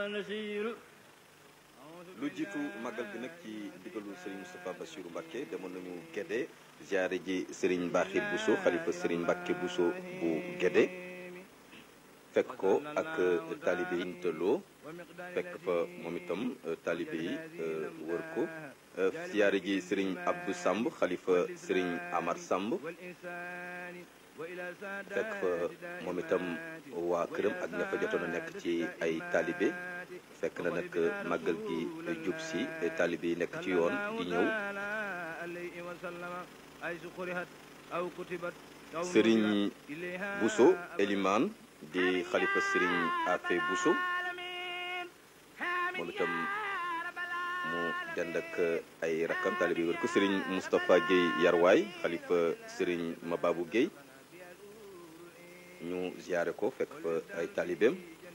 lu jiitu màggal gi nag ci digalu Serigne Moustapha Bassirou Mbacké demoon nañu Gédé ziare ji Serigne Bakhir Bousso xalifa Serigne Mbacké Bousso bu Gédé fekk ko ak taalibe yi tëlloo fekk fa moom itam taalibe yi wër ko ziare ji Serigne Abdou Samb xalifa Serigne Amar Samb fekk fa moom itam waa këram ak ña fa jotoon a nekk ci ay taalibe fekk na nag màggal gi jub si taalibe yi nekk ci yoon di ñëw sëriñ Bousso Eliman di xalifa sëriñ Afe Bousso moom itam mu dend ak ay rakkam taalibe yi wër ko sëriñ Moustapha Guèye Yarwaay xalifa sëriñ Mababou Guèye ñu ziyaare ko fekk fa ay taalibeem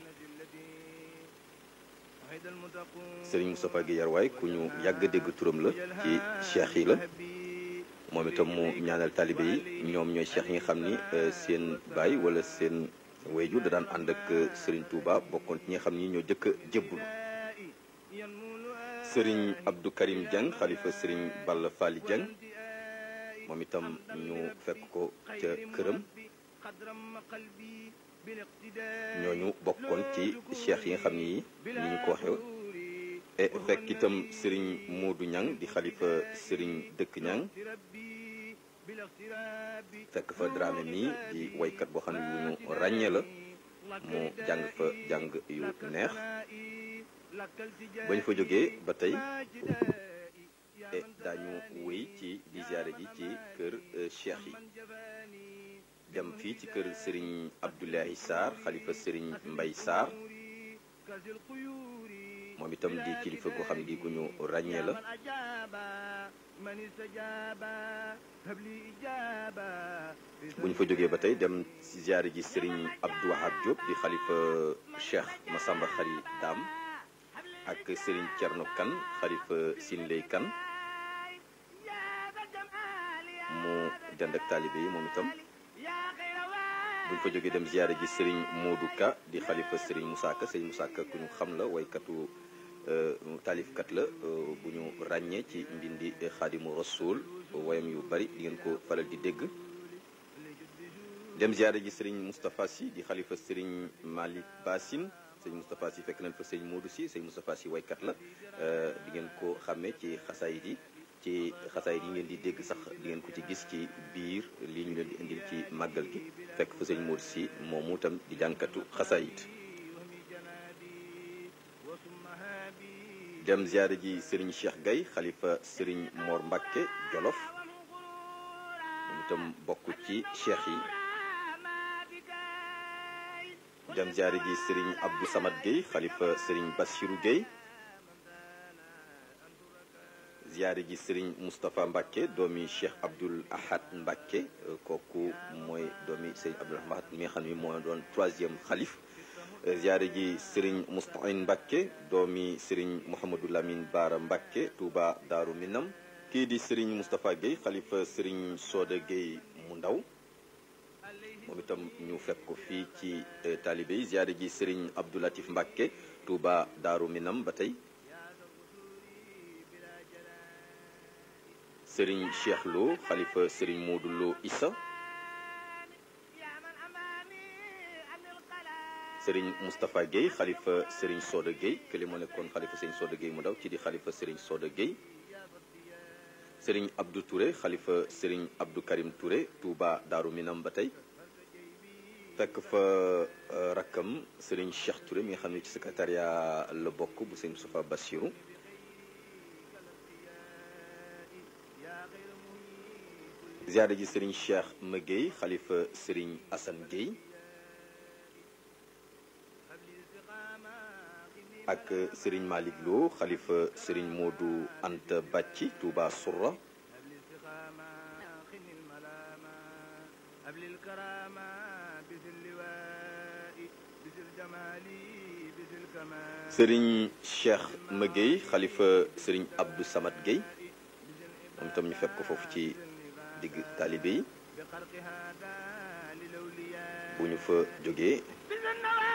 sëriñ Moustapha Guèye Yarwaay ku ñu yàgg dégg turam la ci cheikh yi la moom itam mu ñaanal taalibe yi ñoom ñooy cheikh yi nga xam ni seen baay wala seen wayju da daan ànd ak sëriñ Touba bokkoon ci ñi nga xam ni ñoo jëkk a jébbulu sëriñ Abdou Karim Dieng xalifa sëriñ Balla Fally Dieng moom itam ñu fekk ko ca këram ñooñu bokkoon ci cheikh yi nga xam ni ni ñu ko waxee e fekk itam sëriñ Moodu Ñang di xalifa sëriñ dëkk Ñang fekk fa Dramé mi di waykat boo xam ne yu ñu ràññee la mu jàng fa jàng yu neex bañ fa jógee ba tey e daañu wéy ci di ziyaare ji ci kër cheikh yi dem fii ci kër sëriñ Abdoulaye Sarr xalifa sëriñ Mbay Sarr moom itam di kilifa goo xam ne gi ku ñu ràññee la bu ñu fa jógee ba tey dem ci ziyaare ji sëriñ Abdou Wahab Diop di xalifa Cheikh Massamba Xari Daam ak sëriñ Cerno Kan xalifa Sinley Kan mu dend ak taalibe yi moom itam buñ fa jógee dem ziyaare ji sëriñ Modou Ka di xalifa sëriñ Moussa Ka sëriñ Moussa Ka ku ñu xam la waykatu taalifkat la bu ñu ràññee ci mbindi xaadimu rasul woyam yu bari di ngeen ko faral di dégg dem ziyaare ji sëriñ Moustapha Sy di xalifa sëriñ Malick Bassine sëriñ Moustapha Sy fekk nañ fa sëriñ Modou Sy sëriñ Moustapha Sy waykat la di ngeen ko xàmmee ci xasaayit yi ci xasaayit yi ngeen di dégg sax di ngeen ko ci gis ci biir lii ñu leen di indil ci màggal gi fekk fa sëñ Modou Sy moomu tam di jànkatu xasaayit dem ziyaare ji sëriñ Cheikh Gaye xalifa sëriñ Mor Mbacke Jolof moom itam bokk ci cheikh yi dem ziyaare ji sëriñ Abdou Samad Gueye xalifa sëriñ Bassirou Gueye ziyaare ji sëriñ Moustapha Mbacke doomi Cheikh Abdoul Ahad Mbacke kooku mooy doomi sëriñ Abdoul Ahad mi nga xam ne moo doon troisième xalif ziyaare ji sëriñ Moustahine Mbacke doomi sëriñ Mouhamadou Lamine Bara Mbacke Touba Daaru Minam kii di sëriñ Moustapha Gueye xalifa sëriñ Soda Gueye mu ndaw moom itam ñu fekk ko fii ci taalibe yi ziyaare ji sëriñ Abdou Latif Mbacke Touba Daaru Minam ba tey sëriñ Cheikh Lo xalifa sëriñ Modou Lo Issa sëriñ Moustapha Guèye xalifa sëriñ Soda Guèye kële moo nekkoon xalifa sëriñ Soda Guèye mu ndaw ci di xalifa sëriñ Soda Guèye sëriñ Abdou Touré xalifa sëriñ Abdou Karim Touré Touba Daaru Minam ba tey fekk fa rakkam sëriñ Cheikh Touré mi nga xam ne ci secrétariat la bokk bu sëriñ Moustapha Bassirou ziyaare ji sëriñ Cheikh Ma Guèye xalifa sëriñ Assane Guèye ak sëriñ Malick Lo xalifa sëriñ Modou Anta Bàcci Touba Sourra sëriñ Cheikh Ma Guèye xalifa sëriñ Abdou Samad Guèye moom itam ñu fekk ko foofu ci digg taalibe yi bu ñu fa jógee